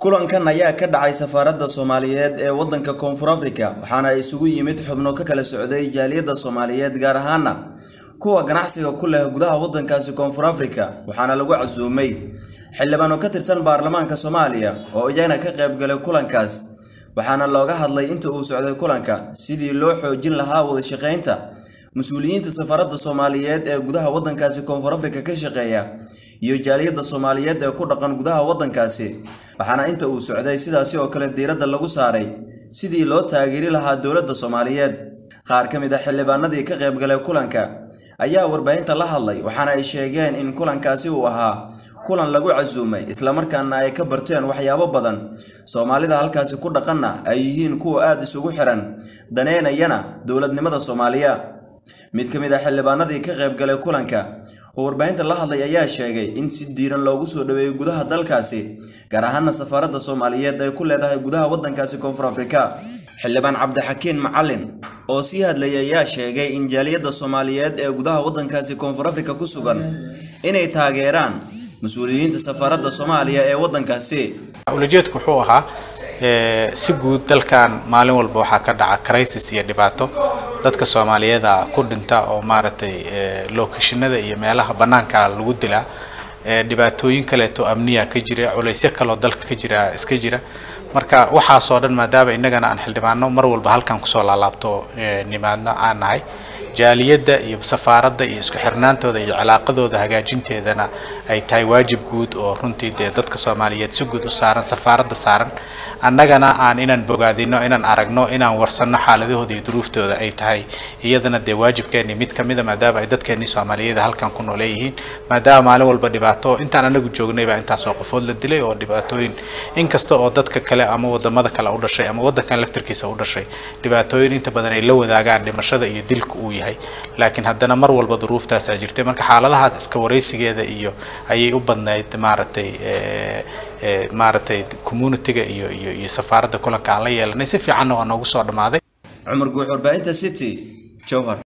kulankan ayaa ka dhacay safaaradda soomaaliyeed ee waddanka koonfur afrika waxaana isugu yimid xubno ka kala socday jaaliyadda soomaaliyeed gaar ahaana kuwa ganacsiga ku leh gudaha waddankaasi koonfur afrika waxaana lagu casuumay xildhibaano ka tirsan baarlamaanka soomaaliya oo iyagana ka qayb galay kulankaas waxaana looga hadlay inta uu socday kulanka sidii loo xoojin lahaa wada shaqaynta mas-uuliyiinta safaaradda soomaaliyeed ee gudaha waddankaasi koonfur afrika ka shaqeeya iyo jaaliyadda soomaaliyeed ee ku dhaqan gudaha waddankaasi waxaana inta uu socday sidaasi oo kale diiradda lagu saaray sidii loo taageeri lahaa dowladda soomaaliyeed qaar ka mid a xildhibaanadii ka qayb galay kulanka ayaa warbaahinta la hadlay waxaana ay sheegeen in kulankaasi uu ahaa kulan lagu casuumay islamarkaana ay ka barteen waxyaabo badan soomaalida halkaasi ku dhaqanna ay yihiin kuwa aada isugu xiran daneynayana dowladnimada soomaaliya mid ka mid a xildhibaanadii ka qayb galay kulanka oo warbaahinta la hadlay ayaa sheegay in si diiran loogu soo dhaweeyey gudaha dalkaasi gaar ahaana safaaradda soomaaliyeed ay ku leedahay gudaha waddankaasi koonfur afrika xildhibaan cabdixakiin macalin oo sii hadlayay ayaa sheegay in jaaliyadda soomaaliyeed ee gudaha waddankaasi koonfur afrika ku sugan inay taageeraan mas-uuliyiinta safaaradda soomaaliya ee waddankaasi ulajeedku wuxuu ahaa si guud dalkan maalin walba waxaa ka dhaca crisis iyo dhibaato dadka soomaaliyeeda ku dhinta oo maaragtay lookashinada iyo meelaha bannaanka lagu dilaa dhibaatooyin kaleeto amniya ka jira culaysyo kaloo dalka ka jira iska jira marka waxaasoo dhan maadaama innagana aan xildhibaano mar walba halkan kusoo laalaabto nimaadna aan nahay jaaliyadda iyo safaaradda iyo isku xirnaantooda iyo cilaaqadooda hagaajinteedana ay tahay waajib guud oo runtii dee dadka soomaaliyeed si guud u saaran safaaradda saaran annagana aan inaan bogaadino inaan aragno inaan warsanno xaaladahooda iyo duruuftooda ay tahay iyadana dee waajibkeeni mid ka mida maadaama ay dadkeenii soomaaliyeed halkan ku nooleeyihiin maadaama maalin walba dhibaato intaan anagu joognay baa intaasoo qofood la dilay oo dhibaatooyin inkasta oo dadka kale ama wadamada kale u dhashay ama waddankan laftirkiisa u dhashay dhibaatooyin inta badan ay la wadaagaan dhimashada iyo dilka uu yahay laakiin haddana mar walba duruuftaasaa jirtay marka xaaladahaas iska waraysigeeda iyo ayay u badnayd maaragtay maaragtay communitiga iyo iyo iyo safaaradda kulanka aan la yeelanay si fiicanna waa noogu soo dhammaaday cumar guux warbaahinta city jowhar